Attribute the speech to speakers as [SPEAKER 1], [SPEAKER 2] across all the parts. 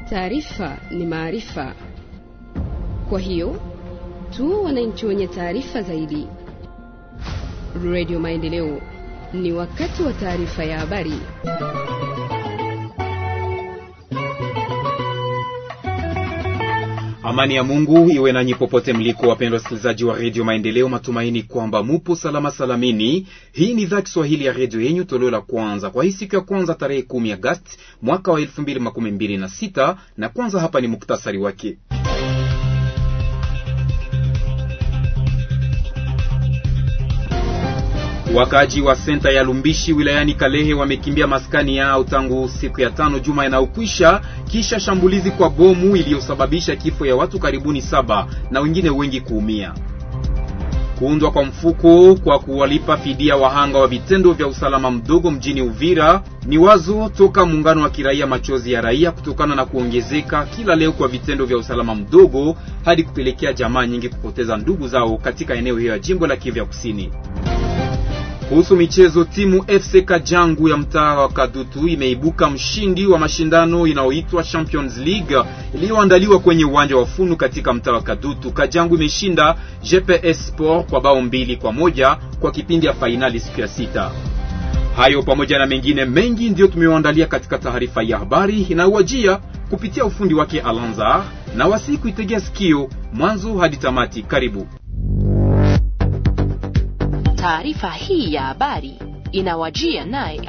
[SPEAKER 1] taarifa ni maarifa. Kwa hiyo tu wananchi wenye taarifa zaidi. Radio Maendeleo, ni wakati wa taarifa ya habari.
[SPEAKER 2] Amani ya Mungu iwe nanyi popote mliko, wapendwa wasikilizaji wa redio Maendeleo. Matumaini kwamba mupo salama salamini. Hii ni idhaa Kiswahili ya redio yenyu, toleo la kwanza kwa hii siku ya kwanza tarehe kumi Agosti mwaka wa elfu mbili makumi mbili na sita na kwanza hapa ni muktasari wake. Wakaji wa senta ya Lumbishi wilayani Kalehe wamekimbia maskani yao tangu siku ya tano juma inayokwisha kisha shambulizi kwa bomu iliyosababisha kifo ya watu karibuni saba na wengine wengi kuumia. Kuundwa kwa mfuko kwa kuwalipa fidia wahanga wa vitendo vya usalama mdogo mjini Uvira ni wazo toka muungano wa kiraia Machozi ya Raia, kutokana na kuongezeka kila leo kwa vitendo vya usalama mdogo hadi kupelekea jamaa nyingi kupoteza ndugu zao katika eneo hiyo ya jimbo la Kivu ya Kusini. Kuhusu michezo, timu FC Kajangu ya mtaa wa Kadutu imeibuka mshindi wa mashindano inayoitwa Champions League iliyoandaliwa kwenye uwanja wa Funu katika mtaa wa Kadutu. Kajangu imeshinda GPS Sport kwa bao mbili kwa moja kwa kipindi ya fainali siku ya sita. Hayo pamoja na mengine mengi ndiyo tumewaandalia katika taarifa ya habari inayowajia kupitia ufundi wake Alanzar na wasi kuitegea sikio mwanzo hadi tamati. Karibu.
[SPEAKER 3] Taarifa hii ya habari inawajia naye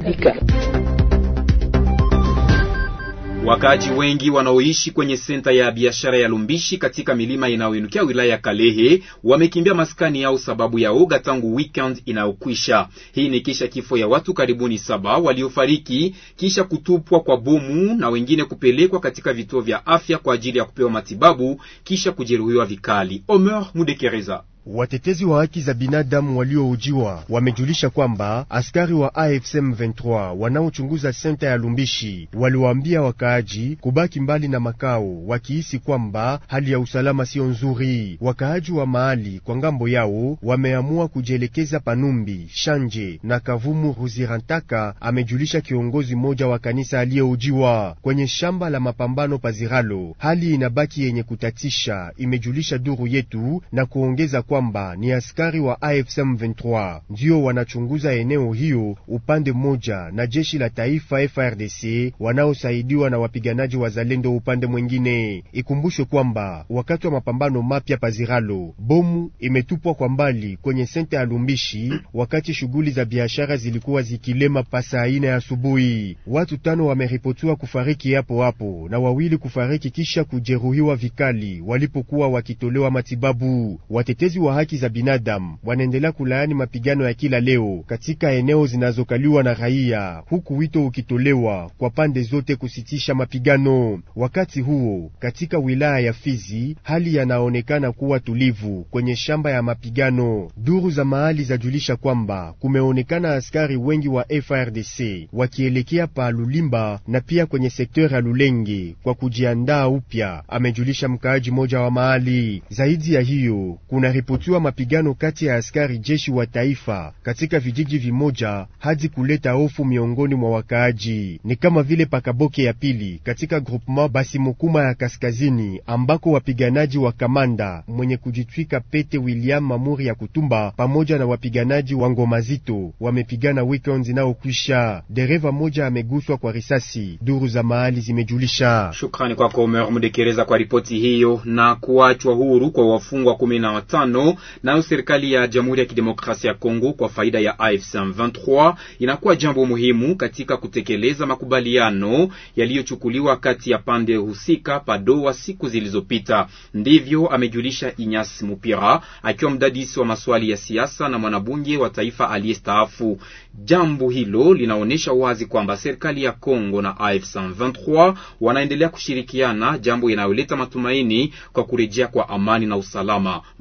[SPEAKER 2] Wakaaji wengi wanaoishi kwenye senta ya biashara ya Lumbishi katika milima inayoinukia wilaya ya Kalehe wamekimbia maskani yao sababu ya oga tangu weekend inayokwisha. Hii ni kisha kifo ya watu karibuni saba waliofariki kisha kutupwa kwa bomu na wengine kupelekwa katika vituo vya afya kwa ajili ya kupewa matibabu kisha kujeruhiwa vikali. Omer Mudekereza
[SPEAKER 4] Watetezi wa haki za binadamu walioujiwa wamejulisha kwamba askari wa AFC M23 wanaochunguza senta ya Lumbishi waliwaambia wakaaji kubaki mbali na makao, wakihisi kwamba hali ya usalama sio nzuri. Wakaaji wa mahali kwa ngambo yao wameamua kujielekeza Panumbi, Shanje na Kavumu Ruzirantaka, amejulisha kiongozi mmoja wa kanisa aliyeujiwa kwenye shamba la mapambano Paziralo. Hali inabaki yenye kutatisha, imejulisha duru yetu na kuongeza kwamba ni askari wa AFC M23 ndio wanachunguza eneo hiyo upande mmoja na jeshi la taifa FRDC wanaosaidiwa na wapiganaji wa Zalendo upande mwingine. Ikumbushwe kwamba wakati wa mapambano mapya Paziralo, bomu imetupwa kwa mbali kwenye senta ya Lumbishi wakati shughuli za biashara zilikuwa zikilema pasa ine ya asubuhi. Watu tano wameripotiwa kufariki hapo hapo na wawili kufariki kisha kujeruhiwa vikali walipokuwa wakitolewa matibabu. Watetezi wa haki za binadamu wanaendelea kulaani mapigano ya kila leo katika eneo zinazokaliwa na raia, huku wito ukitolewa kwa pande zote kusitisha mapigano. Wakati huo katika wilaya ya Fizi hali yanaonekana kuwa tulivu kwenye shamba ya mapigano. Duru za mahali zajulisha kwamba kumeonekana askari wengi wa FRDC wakielekea pa Lulimba na pia kwenye sekta ya Lulenge kwa kujiandaa upya, amejulisha mkaaji moja wa mahali. Zaidi ya hiyo kuna ripotiwa mapigano kati ya askari jeshi wa taifa katika vijiji vimoja hadi kuleta hofu miongoni mwa wakaaji, ni kama vile Pakaboke ya pili katika groupement Basimukuma ya kaskazini, ambako wapiganaji wa kamanda mwenye kujitwika pete William Mamuri ya Kutumba pamoja na wapiganaji wa Ngoma Zito wamepigana weekend inayokwisha. Dereva moja ameguswa kwa risasi, duru za mahali zimejulisha.
[SPEAKER 2] Shukrani kwako Omer Mudekereza kwa ripoti hiyo. Na kuachwa huru kwa wafungwa kumi na watano nayo serikali ya Jamhuri ya Kidemokrasia ya Kongo kwa faida ya AFC M23 inakuwa jambo muhimu katika kutekeleza makubaliano yaliyochukuliwa kati ya pande husika Padoa siku zilizopita. Ndivyo amejulisha Inyas Mupira akiwa mdadisi wa maswali ya siasa na mwanabunge wa taifa aliyestaafu. Jambo hilo linaonyesha wazi kwamba serikali ya Kongo na AFC M23 wanaendelea kushirikiana, jambo inayoleta matumaini kwa kurejea kwa amani na usalama mashariki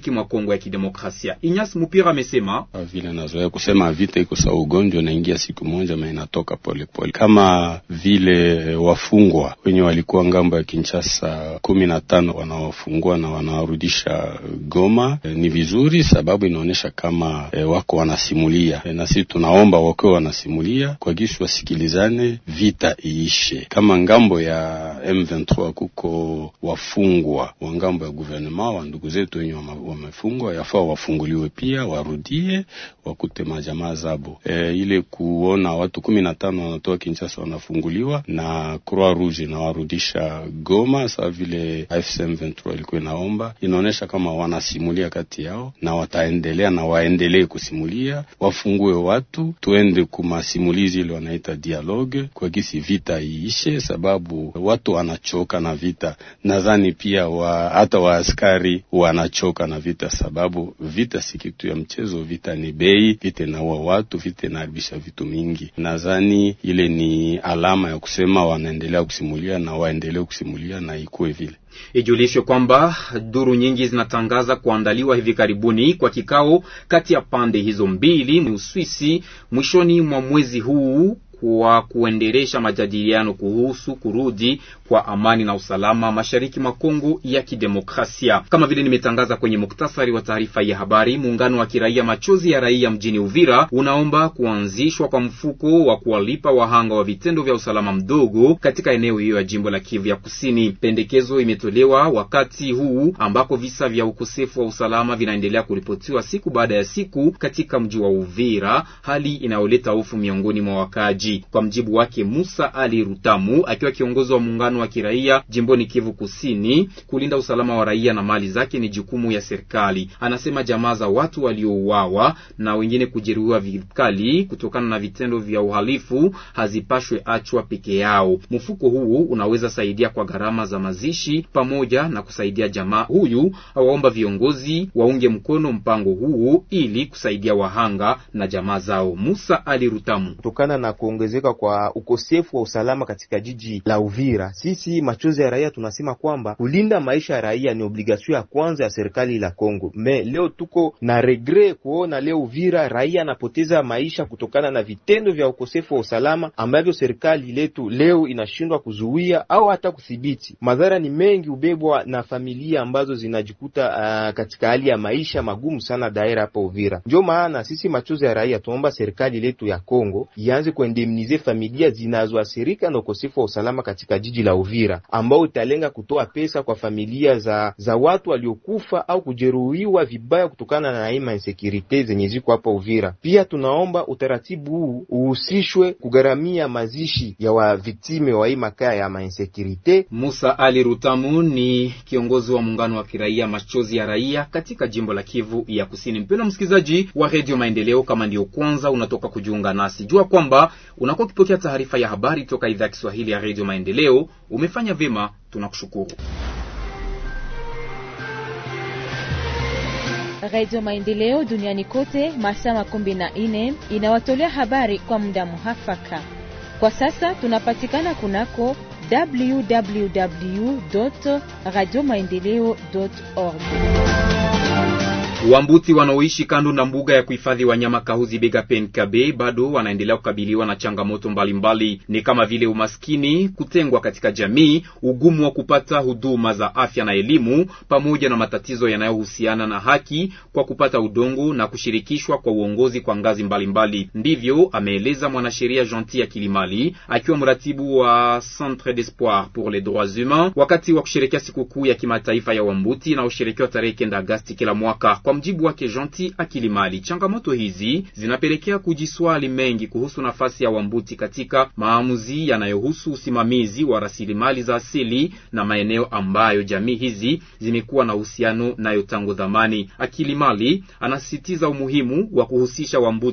[SPEAKER 2] mashariki mwa Kongo ya Kidemokrasia. Inyas Mupira amesema
[SPEAKER 5] vile nazoea kusema vita iko sa ugonjwa naingia siku moja ma inatoka polepole pole. Kama vile wafungwa wenye walikuwa ngambo ya Kinshasa kumi na tano wanawafungua na wanawarudisha Goma e, ni vizuri sababu inaonyesha kama e, wako wanasimulia e, na sisi tunaomba wakiwa wanasimulia kwa gisu wasikilizane, vita iishe. Kama ngambo ya M23 kuko wafungwa wa ngambo ya guvernema wa ndugu zetu wenye wamefungwa, yafaa wafunguliwe pia warudie wakute majamaa zabo. E, ile kuona watu kumi na tano wanatoka Kinshasa wanafunguliwa na Croix Rouge na warudisha Goma, sawa vile AFC M23 ilikuwa inaomba, inaonyesha kama wanasimulia kati yao na wataendelea na waendelee kusimulia, wafungue watu, tuende kumasimulizi ile wanaita dialogue kwa gisi vita iishe, sababu watu wanachoka na vita. Nadhani pia wa, hata waaskari wanachoka na vita, sababu vita si kitu ya mchezo. Vita ni bei, vita inaua watu, vita inaharibisha vitu mingi. Nadhani ile ni alama ya kusema wanaendelea kusimulia na waendelee kusimulia na ikuwe vile.
[SPEAKER 2] Ijulishwe kwamba duru nyingi zinatangaza kuandaliwa hivi karibuni kwa kikao kati ya pande hizo mbili ni Uswisi mwishoni mwa mwezi huu kwa kuendelesha majadiliano kuhusu kurudi kwa amani na usalama mashariki mwa Kongo ya Kidemokrasia. Kama vile nimetangaza kwenye muktasari wa taarifa ya habari, muungano wa kiraia Machozi ya Raia mjini Uvira unaomba kuanzishwa kwa mfuko wa kuwalipa wahanga wa vitendo vya usalama mdogo katika eneo hiyo ya jimbo la Kivu ya Kusini. Pendekezo imetolewa wakati huu ambako visa vya ukosefu wa usalama vinaendelea kuripotiwa siku baada ya siku katika mji wa Uvira, hali inayoleta hofu miongoni mwa wakaaji. Kwa mjibu wake Musa Ali Rutamu, akiwa kiongozi wa muungano wa kiraia jimboni Kivu Kusini, kulinda usalama wa raia na mali zake ni jukumu ya serikali. Anasema jamaa za watu waliouawa na wengine kujeruhiwa vikali kutokana na vitendo vya uhalifu hazipashwe achwa peke yao. Mfuko huu unaweza saidia kwa gharama za mazishi pamoja na kusaidia jamaa huyu. Awaomba viongozi waunge mkono mpango huu ili kusaidia wahanga na jamaa zao. Musa Ali Rutamu
[SPEAKER 6] kutokana na kuongezeka kwa ukosefu wa usalama katika jiji la Uvira, sisi machozi ya raia tunasema kwamba kulinda maisha ya raia ni obligasio ya kwanza ya serikali la Kongo. Me leo tuko na regret kuona leo Uvira raia anapoteza maisha kutokana na vitendo vya ukosefu wa usalama ambavyo serikali letu leo inashindwa kuzuia au hata kudhibiti. Madhara ni mengi, ubebwa na familia ambazo zinajikuta uh, katika hali ya maisha magumu sana daira hapa Uvira. Ndio maana sisi machozi ya raia tunaomba serikali letu ya Kongo ianze kuendemnize familia zinazoathirika na ukosefu wa usalama katika jiji la Uvira, ambao italenga kutoa pesa kwa familia za za watu waliokufa au kujeruhiwa vibaya kutokana na aina insecurity zenye ziko hapa Uvira. Pia tunaomba utaratibu huu uhusishwe kugharamia mazishi ya waviktime wa hii makaa ya mainsecurity.
[SPEAKER 2] Musa Ali Rutamu ni kiongozi wa muungano wa kiraia machozi ya raia katika jimbo la Kivu ya Kusini. Mpendwa msikilizaji wa Radio Maendeleo, kama ndiyo kwanza unatoka kujiunga nasi, jua kwamba unakuwa ukipokea taarifa ya habari toka idhaa ya Kiswahili ya Radio Maendeleo. Umefanya vyema, tunakushukuru.
[SPEAKER 7] Radio Maendeleo duniani kote masaa makumi na nne inawatolea habari kwa muda muhafaka. Kwa sasa tunapatikana kunako www radio maendeleo org.
[SPEAKER 2] Wambuti wanaoishi kando na mbuga ya kuhifadhi wanyama Kahuzi Biega Penkabe bado wanaendelea kukabiliwa na changamoto mbalimbali mbali. Ni kama vile umaskini, kutengwa katika jamii, ugumu wa kupata huduma za afya na elimu, pamoja na matatizo yanayohusiana na haki kwa kupata udongo na kushirikishwa kwa uongozi kwa ngazi mbalimbali mbali. Ndivyo ameeleza mwanasheria Gentil ya Kilimali akiwa mratibu wa Centre d'Espoir pour les Droits Humains wakati wa kusherekea sikukuu ya kimataifa ya Wambuti inayosherekewa tarehe kenda Agasti kila mwaka. Kwa mjibu wake Gentil Akilimali, changamoto hizi zinapelekea kujiswali mengi kuhusu nafasi ya Wambuti katika maamuzi yanayohusu usimamizi wa rasilimali za asili na maeneo ambayo jamii hizi zimekuwa na uhusiano nayo tangu zamani. Akilimali anasisitiza umuhimu wa kuhusisha Wambuti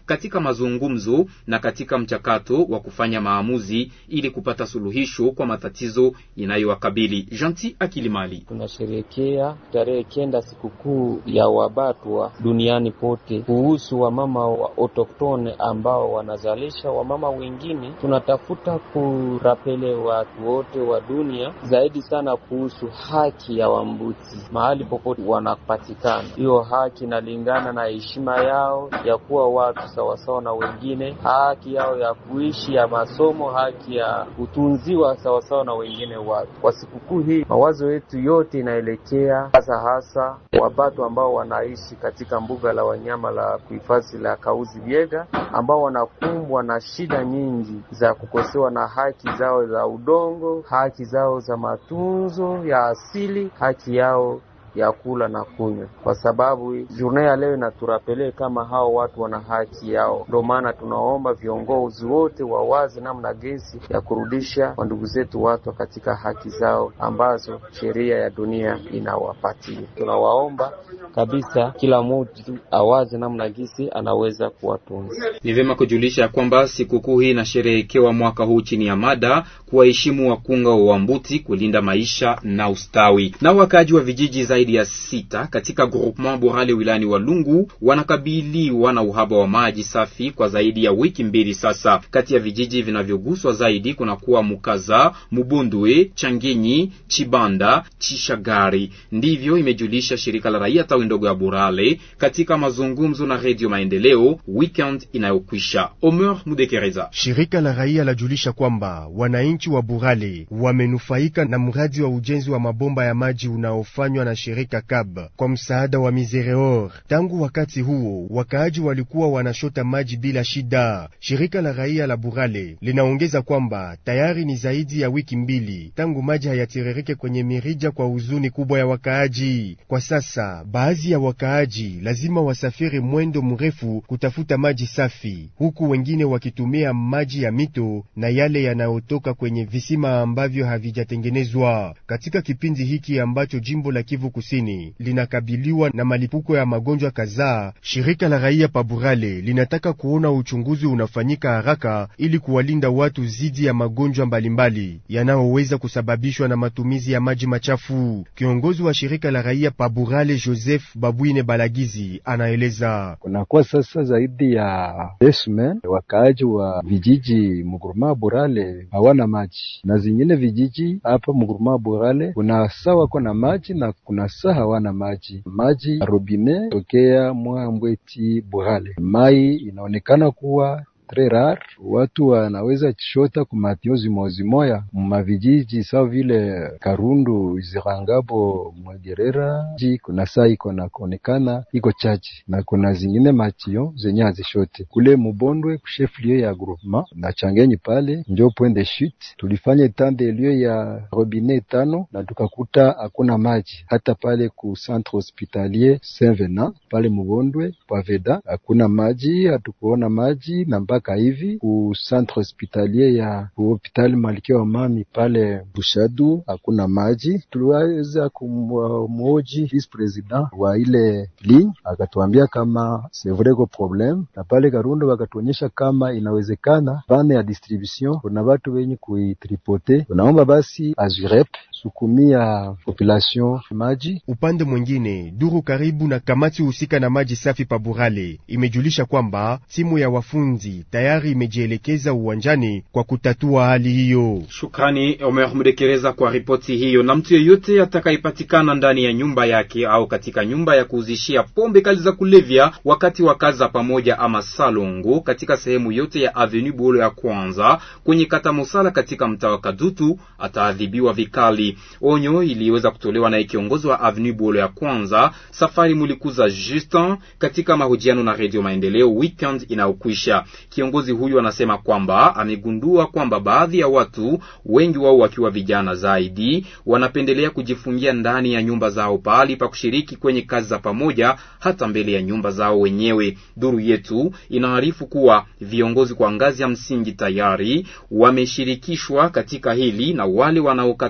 [SPEAKER 2] katika mazungumzo na katika mchakato wa kufanya maamuzi ili kupata suluhisho kwa matatizo inayowakabili. Janti Akilimali:
[SPEAKER 8] tunasherehekea tarehe kenda sikukuu ya Wabatwa duniani pote. Kuhusu wamama wa autoktone ambao wanazalisha wamama wengine, tunatafuta kurapele watu wote wa dunia zaidi sana kuhusu haki ya Wambuti mahali popote wanapatikana. Hiyo haki inalingana na heshima yao ya kuwa watu sawasawa na wengine, haki yao ya kuishi, ya masomo, haki ya kutunziwa sawasawa na wengine watu. Kwa sikukuu hii mawazo yetu yote inaelekea hasa hasa Wabatu ambao wanaishi katika mbuga la wanyama la kuhifadhi la Kauzi Biega, ambao wanakumbwa na shida nyingi za kukosewa na haki zao za udongo, haki zao za matunzo ya asili, haki yao ya kula na kunywa, kwa sababu journée ya leo inaturapele kama hao watu wana haki yao. Ndio maana tunaomba viongozi wote wawaze namna gesi ya kurudisha wandugu zetu watu katika haki zao ambazo sheria ya dunia inawapatia. Tunawaomba kabisa kila mtu awaze namna gesi anaweza kuwatunza.
[SPEAKER 2] Ni vyema kujulisha ya kwamba sikukuu hii inasherehekewa mwaka huu chini ya mada kuwaheshimu wakunga wa Wambuti, kulinda maisha na ustawi. Na wakaji wa vijiji zaidi ya sita katika groupement Borale wilayani Walungu wanakabiliwa na uhaba wa maji safi kwa zaidi ya wiki mbili sasa. Kati ya vijiji vinavyoguswa zaidi kunakuwa Mukaza, Mubundwe, Changinyi, Chibanda, Chishagari. Ndivyo imejulisha shirika la raia tawi ndogo ya Borale katika mazungumzo na Redio Maendeleo weekend inayokwisha. Omer Mudekereza.
[SPEAKER 4] Shirika la raia lajulisha kwamba wananchi wa Burale wamenufaika na mradi wa ujenzi wa mabomba ya maji unaofanywa na shirika KAB kwa msaada wa Misereor. Tangu wakati huo wakaaji walikuwa wanashota maji bila shida. Shirika la raia la Burale linaongeza kwamba tayari ni zaidi ya wiki mbili tangu maji hayatiririke kwenye mirija kwa huzuni kubwa ya wakaaji. Kwa sasa baadhi ya wakaaji lazima wasafiri mwendo mrefu kutafuta maji safi, huku wengine wakitumia maji ya mito na yale yanayotoka kwenye visima ambavyo havijatengenezwa. Katika kipindi hiki ambacho jimbo la Kivu Kusini linakabiliwa na malipuko ya magonjwa kadhaa, shirika la raia Paburale linataka kuona uchunguzi unafanyika haraka ili kuwalinda watu dhidi ya magonjwa mbalimbali yanayoweza kusababishwa na matumizi ya maji machafu. Kiongozi wa shirika la raia Paburale Joseph Babwine Balagizi anaeleza
[SPEAKER 9] kunakuwa sasa zaidi ya desmen wakaaji wa vijiji muguruma Burale hawana maji na zingine vijiji hapa muguruma Burale kuna saa wako na maji na kuna saa hawana maji. Maji robine tokea mwa Mbweti Burale, mai inaonekana kuwa tres rare, watu wanaweza chishota kumatio zimozimoya mumavijiji sawa vile Karundu, Izirangabo, Mwegerera ji kuna saa iko na kuonekana iko chache, na kuna zingine matio zenye hazishote kule Mubondwe kusheflio ya groupement na Changenyi pale njo point de chute. Tulifanya tande elio ya robine tano na tukakuta hakuna maji hata pale ku centre hospitalier Saint Venant pale Mubondwe Paveda hakuna maji, hatukuona maji na mpaka hivi ku centre hospitalier ya hospitali Malkia wa Mami pale Bushadu hakuna maji. Tuliweza kumwoji vice president wa ile ligne akatuambia kama c'est vrai ko problème, na pale Karundo wakatuonyesha kama inawezekana bane ya distribution kuna watu wenye kuitripote. Tunaomba basi azurep sukumia population maji.
[SPEAKER 4] Upande mwingine, duru karibu na kamati husika na maji safi Paburale imejulisha kwamba timu ya wafunzi tayari imejielekeza uwanjani kwa kutatua hali hiyo.
[SPEAKER 2] Shukrani Omer Mdekereza kwa ripoti hiyo. Na mtu yeyote atakayepatikana ndani ya nyumba yake au katika nyumba ya kuuzishia pombe kali za kulevya wakati wa kazi za pamoja ama salongo katika sehemu yote ya Avenue Bolo ya kwanza kwenye kata Mosala katika mtaa wa Kadutu ataadhibiwa vikali. Onyo iliweza kutolewa na kiongozi wa Avenue Bolo ya kwanza Safari Mulikuza Justin katika mahojiano na Radio Maendeleo weekend inayokwisha. Kiongozi huyu anasema kwamba amegundua kwamba baadhi ya watu wengi wao wakiwa vijana zaidi wanapendelea kujifungia ndani ya nyumba zao pahali pa kushiriki kwenye kazi za pamoja hata mbele ya nyumba zao wenyewe. Duru yetu inaarifu kuwa viongozi kwa ngazi ya msingi tayari wameshirikishwa katika hili na wale wanaokataa kufanya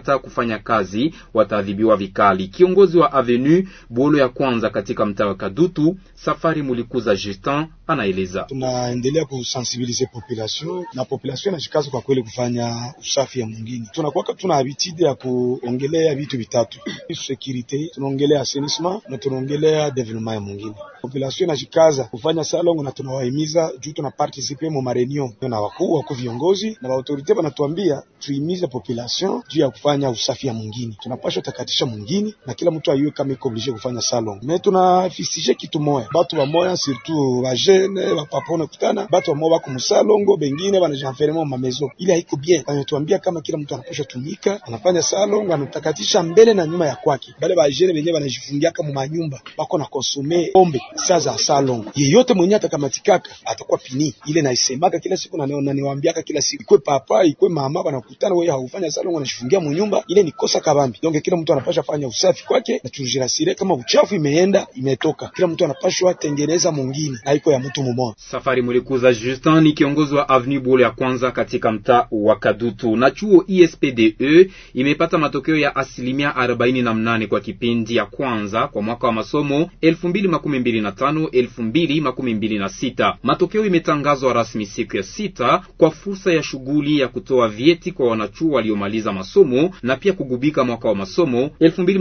[SPEAKER 2] kufanya kazi wataadhibiwa vikali. Kiongozi wa Avenue Bolo ya kwanza katika mtaa wa Kadutu, Safari Mulikuza Justin anaeleza.
[SPEAKER 10] Tunaendelea kusensibilize population na population inashikaza kwa kweli kufanya usafi ya mwingine. Tunakuwa tuna habitude ya kuongelea vitu vitatu: security, tunaongelea assainissement na tunaongelea development ya mwingine. Population inashikaza kufanya salongo na tunawahimiza juu tuna participe mu mareunion na wakuu wakuu viongozi na autorite wanatuambia tuimize population juu ya kufanya usafi ya mwingine. Tunapaswa takatisha mwingine na kila mtu ayue kama iko oblige kufanya salon. Me tunafisije kitu moya, batu bamoya surtout bajene bapapa kutana batu bamoya bako musalongo, bengine banajanferema mu mamezo, ili haiko bien. Wanatuambia kama kila mtu anapaswa tumika, anafanya salon, anatakatisha mbele na nyuma ya kwake. Bale bajene benyewe banajifungia kama manyumba bako na konsume pombe saa za salon. Yeyote mwenye atakamatikaka atakuwa pini ile naisemaka kila siku na niwaambiaka kila siku, ikwe papa ikwe mama banakutana, wewe haufanya salon, wanashifungia munyumba, ile ni kosa kabambi. Donc kila mtu anapaswa fanya usafi kwake na tujirasire, kama uchafu imeenda imetoka, kila mtu anapaswa tengeneza mwingine na iko ya mtu mmoja.
[SPEAKER 2] Safari Mulikuza Justin ni kiongozi wa Avenue Bolo ya kwanza katika mtaa wa Kadutu. Na chuo ISPDE imepata matokeo ya asilimia arobaini na mnane kwa kipindi ya kwanza kwa mwaka wa masomo 2025 2026. Matokeo imetangazwa rasmi siku ya sita kwa fursa ya shughuli ya kutoa vyeti kwa wanachuo waliomaliza masomo na pia kugubika mwaka wa masomo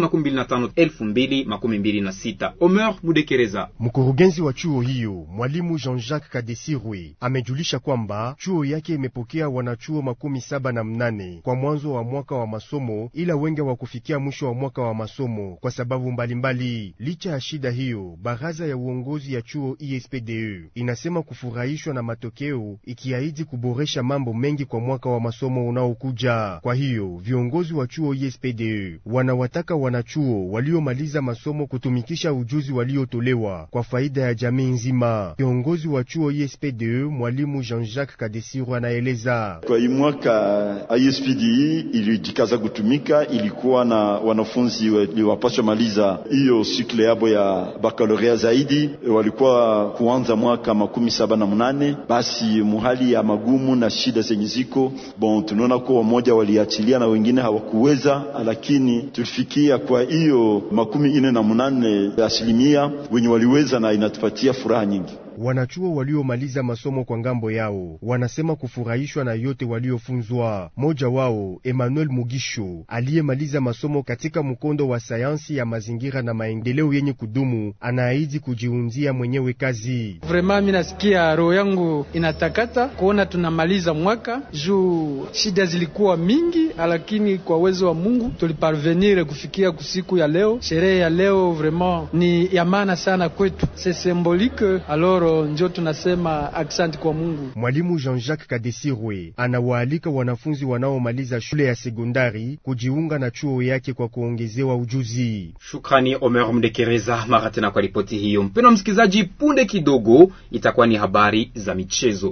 [SPEAKER 2] 2025 2026. Omer Mudekereza,
[SPEAKER 4] mkurugenzi wa chuo hiyo, mwalimu Jean-Jacques Kadesirwe amejulisha kwamba chuo yake imepokea wanachuo makumi saba na mnane kwa mwanzo wa mwaka wa masomo, ila wengi wa kufikia mwisho wa mwaka wa masomo kwa sababu mbalimbali mbali. Licha ya shida hiyo, baraza ya uongozi ya chuo ISPDE inasema kufurahishwa na matokeo, ikiahidi kuboresha mambo mengi kwa mwaka wa masomo unaokuja. Kwa hiyo viongozi wa chuo ISPDE wanawataka wanachuo waliomaliza masomo kutumikisha ujuzi waliotolewa kwa faida ya jamii nzima. Kiongozi wa chuo ISPDE mwalimu Jean-Jacques Kadesiru anaeleza.
[SPEAKER 11] Kwa hii mwaka ISPDE ilijikaza kutumika, ilikuwa na wanafunzi waliwapaswa maliza hiyo sikle yabo ya bakalorea zaidi, walikuwa kuanza mwaka makumi saba na mnane. Basi muhali ya magumu na shida zenye ziko bon, tunaona kuwa wamoja waliachilia na wengine hawakuweza, lakini tulifikia kwa hiyo makumi ine na mnane asilimia wenye waliweza, na inatupatia furaha nyingi.
[SPEAKER 4] Wanachuo waliomaliza masomo kwa ngambo yao wanasema kufurahishwa na yote waliofunzwa. Moja wao Emmanuel Mugisho aliyemaliza masomo katika mkondo wa sayansi ya mazingira na maendeleo yenye kudumu anaahidi kujiunzia mwenyewe kazi.
[SPEAKER 12] Vrema, mimi nasikia roho yangu inatakata kuona tunamaliza mwaka juu shida zilikuwa mingi, lakini kwa uwezo wa Mungu tuliparvenir kufikia kusiku ya leo. Sherehe ya leo vraiment ni ya maana sana kwetu, c'est symbolique alors njo tunasema aksanti kwa Mungu.
[SPEAKER 4] Mwalimu Jean-Jacques Kadesirwe anawaalika wanafunzi wanaomaliza shule ya sekondari kujiunga na chuo yake kwa kuongezewa ujuzi.
[SPEAKER 2] Shukrani Omer Mdekereza mara tena kwa ripoti hiyo. Mpendwa msikilizaji, punde kidogo itakuwa ni habari za michezo.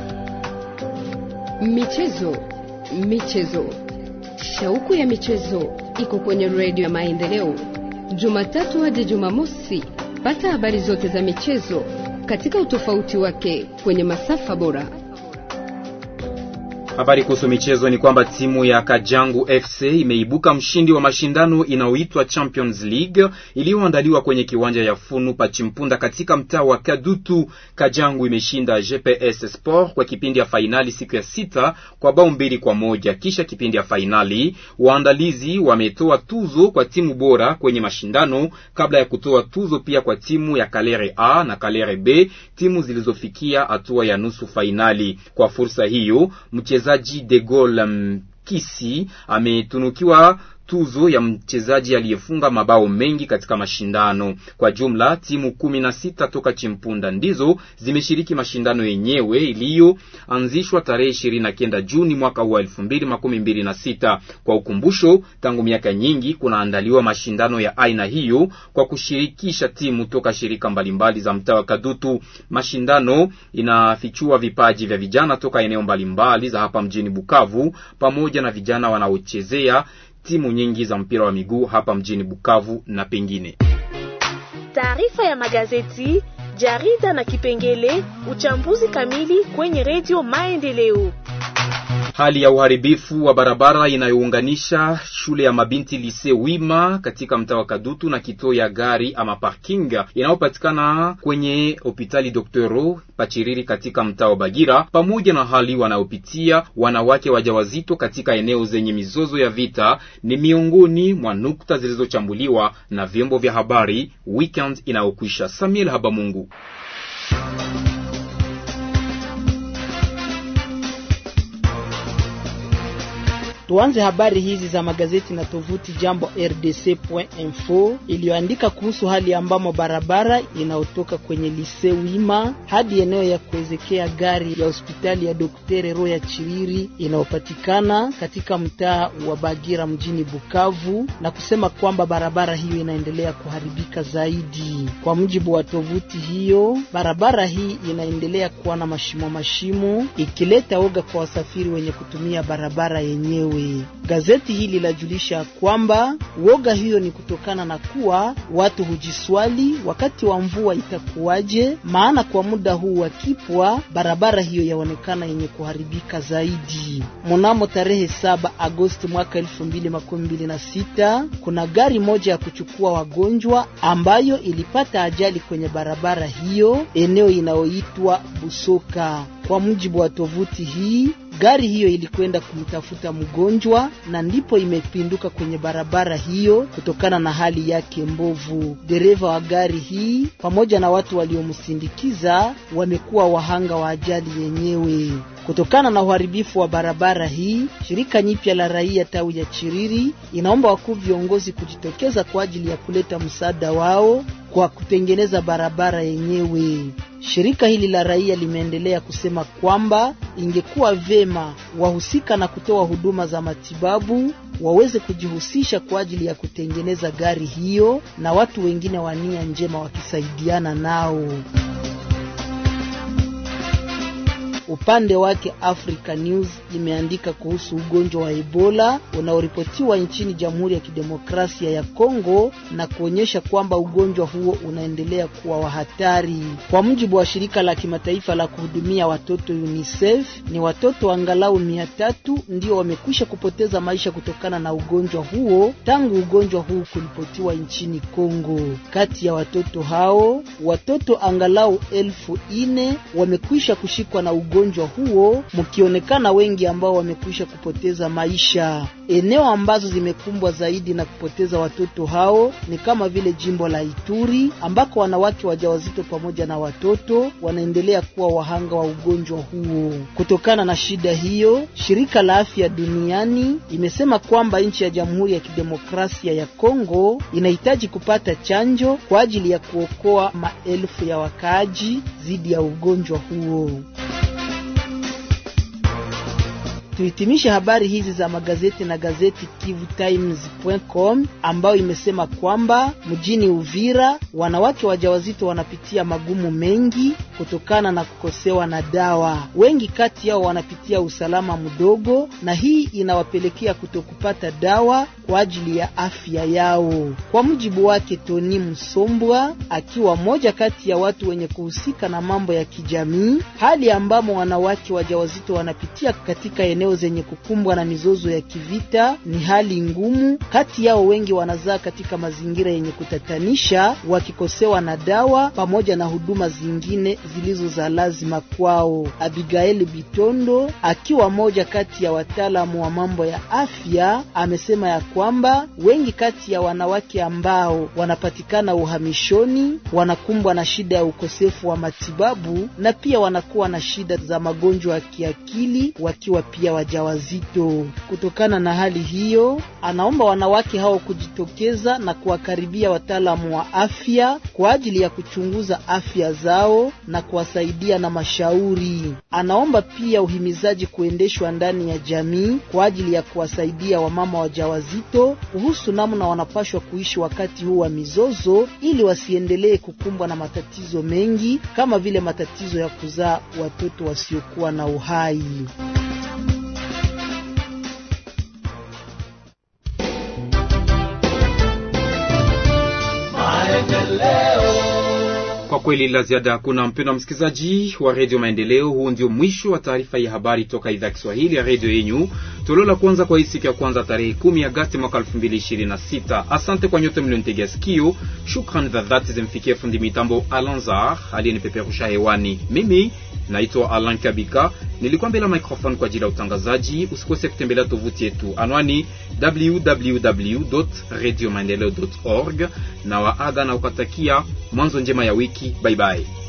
[SPEAKER 1] Michezo, michezo, shauku ya michezo iko kwenye redio ya Maendeleo, Jumatatu hadi Jumamosi. Pata habari zote za michezo katika utofauti wake kwenye masafa bora.
[SPEAKER 2] Habari kuhusu michezo ni kwamba timu ya Kajangu FC imeibuka mshindi wa mashindano inayoitwa Champions League iliyoandaliwa kwenye kiwanja ya Funu Pachimpunda katika mtaa wa Kadutu. Kajangu imeshinda GPS Sport kwa kipindi ya fainali siku ya sita kwa bao mbili kwa moja. Kisha kipindi ya fainali, waandalizi wametoa tuzo kwa timu bora kwenye mashindano kabla ya kutoa tuzo pia kwa timu ya Kalere A na Kalere B, timu zilizofikia hatua ya nusu fainali. Kwa fursa hiyo mchezaji De Gaulle Mkisi ametunukiwa tuzo ya mchezaji aliyefunga mabao mengi katika mashindano. Kwa jumla timu kumi na sita toka Chimpunda ndizo zimeshiriki mashindano yenyewe iliyoanzishwa tarehe ishirini na kenda Juni mwaka huu elfu mbili makumi mbili na sita. Kwa ukumbusho, tangu miaka nyingi kunaandaliwa mashindano ya aina hiyo kwa kushirikisha timu toka shirika mbalimbali za mtaa wa Kadutu. Mashindano inafichua vipaji vya vijana toka eneo mbalimbali za hapa mjini Bukavu pamoja na vijana wanaochezea timu nyingi za mpira wa miguu hapa mjini Bukavu na pengine.
[SPEAKER 13] Taarifa ya magazeti, jarida na kipengele uchambuzi kamili kwenye redio Maendeleo.
[SPEAKER 2] Hali ya uharibifu wa barabara inayounganisha shule ya mabinti Lise Wima katika mtaa wa Kadutu na kituo ya gari ama parking inayopatikana kwenye hospitali Doktoro Pachiriri katika mtaa wa Bagira, pamoja na hali wanayopitia wanawake wajawazito katika eneo zenye mizozo ya vita ni miongoni mwa nukta zilizochambuliwa na vyombo vya habari weekend inayokwisha. Samuel Habamungu.
[SPEAKER 14] Tuanze habari hizi za magazeti na tovuti Jambo RDC.info iliyoandika kuhusu hali ambamo barabara inayotoka kwenye Lise Wima hadi eneo ya kuwezekea gari ya hospitali ya Doktere Roya Chiriri inayopatikana katika mtaa wa Bagira mjini Bukavu, na kusema kwamba barabara hiyo inaendelea kuharibika zaidi. Kwa mujibu wa tovuti hiyo, barabara hii inaendelea kuwa na mashimo mashimo, ikileta oga kwa wasafiri wenye kutumia barabara yenyewe. Gazeti hili lajulisha kwamba woga hiyo ni kutokana na kuwa watu hujiswali wakati wa mvua itakuwaje, maana kwa muda huu wa kipwa barabara hiyo yaonekana yenye kuharibika zaidi. Mnamo tarehe saba Agosti mwaka elfu mbili makumi mbili na sita kuna gari moja ya kuchukua wagonjwa ambayo ilipata ajali kwenye barabara hiyo eneo inayoitwa Busoka. Kwa mujibu wa tovuti hii gari hiyo ilikwenda kumtafuta mgonjwa na ndipo imepinduka kwenye barabara hiyo kutokana na hali yake mbovu. Dereva wa gari hii pamoja na watu waliomsindikiza wamekuwa wahanga wa ajali yenyewe. Kutokana na uharibifu wa barabara hii, shirika nyipya la raia tawi ya Chiriri inaomba wakuu viongozi kujitokeza kwa ajili ya kuleta msaada wao kwa kutengeneza barabara yenyewe. Shirika hili la raia limeendelea kusema kwamba ingekuwa vema wahusika na kutoa huduma za matibabu waweze kujihusisha kwa ajili ya kutengeneza gari hiyo na watu wengine wa nia njema wakisaidiana nao. Upande wake Africa News imeandika kuhusu ugonjwa wa Ebola unaoripotiwa nchini Jamhuri ya Kidemokrasia ya Kongo na kuonyesha kwamba ugonjwa huo unaendelea kuwa wa hatari. Kwa mujibu wa shirika la kimataifa la kuhudumia watoto UNICEF, ni watoto angalau mia tatu ndio wamekwisha kupoteza maisha kutokana na ugonjwa huo tangu ugonjwa huu kuripotiwa nchini Kongo. Kati ya watoto hao, watoto angalau elfu ine wamekwisha kushikwa na ugonjwa huo mkionekana wengi ambao wamekwisha kupoteza maisha. Eneo ambazo zimekumbwa zaidi na kupoteza watoto hao ni kama vile jimbo la Ituri ambako wanawake wajawazito pamoja na watoto wanaendelea kuwa wahanga wa ugonjwa huo. Kutokana na shida hiyo, shirika la afya duniani imesema kwamba nchi ya Jamhuri ya Kidemokrasia ya Kongo inahitaji kupata chanjo kwa ajili ya kuokoa maelfu ya wakaaji dhidi ya ugonjwa huo. Tuhitimishe habari hizi za magazeti na gazeti KivuTimes.com ambayo imesema kwamba mjini Uvira wanawake wajawazito wanapitia magumu mengi kutokana na kukosewa na dawa. Wengi kati yao wanapitia usalama mdogo, na hii inawapelekea kutokupata dawa kwa ajili ya afya yao. Kwa mujibu wake Tony Msombwa, akiwa moja kati ya watu wenye kuhusika na mambo ya kijamii, hali ambamo wanawake wajawazito wanapitia katika eneo zenye kukumbwa na mizozo ya kivita ni hali ngumu. Kati yao wengi wanazaa katika mazingira yenye kutatanisha, wakikosewa na dawa pamoja na huduma zingine zilizo za lazima kwao. Abigail Bitondo akiwa moja kati ya wataalamu wa mambo ya afya amesema ya kwamba wengi kati ya wanawake ambao wanapatikana uhamishoni wanakumbwa na shida ya ukosefu wa matibabu na pia wanakuwa na shida za magonjwa ya kiakili wakiwa pia wajawazito. Kutokana na hali hiyo, anaomba wanawake hao kujitokeza na kuwakaribia wataalamu wa afya kwa ajili ya kuchunguza afya zao na kuwasaidia na mashauri. Anaomba pia uhimizaji kuendeshwa ndani ya jamii kwa ajili ya kuwasaidia wamama wajawazito kuhusu namna wanapashwa kuishi wakati huu wa mizozo, ili wasiendelee kukumbwa na matatizo mengi kama vile matatizo ya kuzaa watoto wasiokuwa na uhai.
[SPEAKER 2] Kwa kweli la ziada hakuna, mpendwa msikilizaji wa redio Maendeleo. Huu ndio mwisho wa taarifa ya habari toka idhaa ya Kiswahili ya redio yenyu, toleo la kwanza kwa hii siku ya kwanza tarehe 10 Agasti mwaka 2026. Asante kwa nyote mlionitegea sikio. Shukrani za dhati zimfikie fundi mitambo Alanzar aliyenipeperusha hewani. Mimi naitwa Alan Kabika, nilikuwa mbele ya microphone kwa ajili ya utangazaji. Usikose kutembelea tovuti yetu, anwani www.radiomaendeleo.org, na waaga na ukatakia mwanzo njema ya wiki. Bye bye.